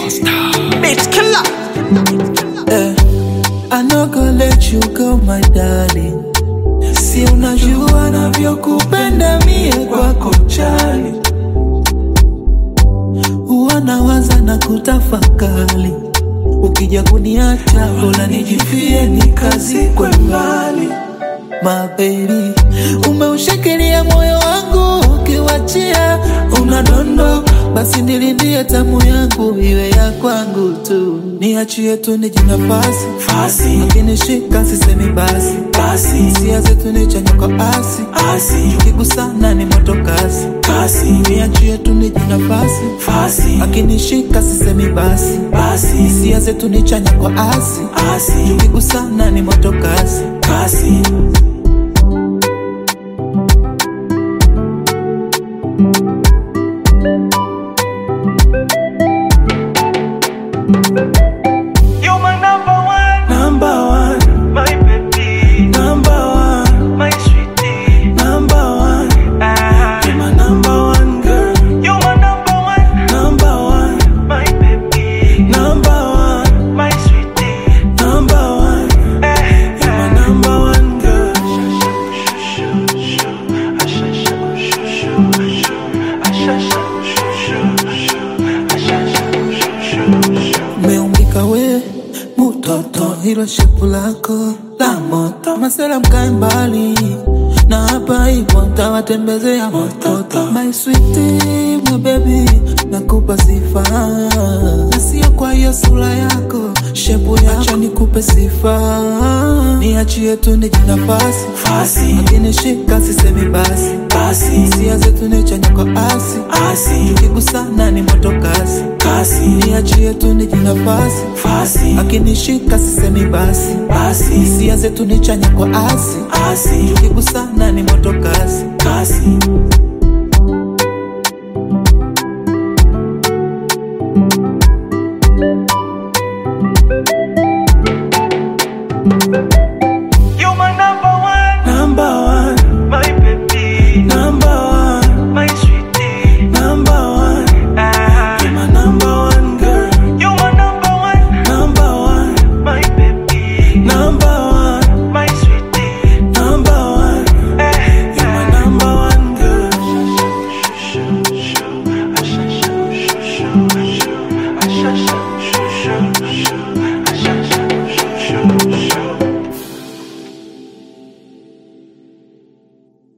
Bitch killer. Eh, I no go let you go my darling, si unajua navyokupenda mie kwako chali, huwa nawaza na kutafakali, ukija kuniacha bora nijifie nikazikwe mbali. My baby, umeushikilia moyo wangu ukiwachia unadondo, basi nilindie tamu yangu iwe ya kwangu tu, niachie tu nije nafasi Fasi. akinishika sisemi basi Basi. hisia zetu ni chanya kwa asi Asi. tukigusana ni moto kasi Kasi. niachie tu nije nafasi Fasi. akinishika sisemi basi Basi. hisia zetu ni chanya kwa asi Asi. tukigusana ni moto kasi Kasi. You my number one, number one my baby, number one my sweetie. number one Ah, You're my number one girl you my number one, number one my baby, number one my sweetie. number one Eh, You're my number one girl Umeumbika we mutoto, hilo shepu lako la moto, masela mkae mbali na hapa hivyo ntawatembezea mototo. My sweetie, my baby, nakupa sifa na sio kwa hiyo sura yako, shepu yako, acha nikupe sifa, niachie tu nije nafasi Fasi. akinishika sisemi basi Basi. hisia zetu ni chanya kwa asi Asi. tukigusana ni moto kasi Kasi. niachie tu nije nafasi Fasi. akinishika sisemi basi Basi. hisia zetu ni chanya kwa asi Asi. tukigusana ni moto kasi Kasi. You my number one, number one my baby, number one my sweetie. number one Ah, my number one girl you my number one, number one my baby, number one my sweetie. number one Eh, You're my number one girl ah,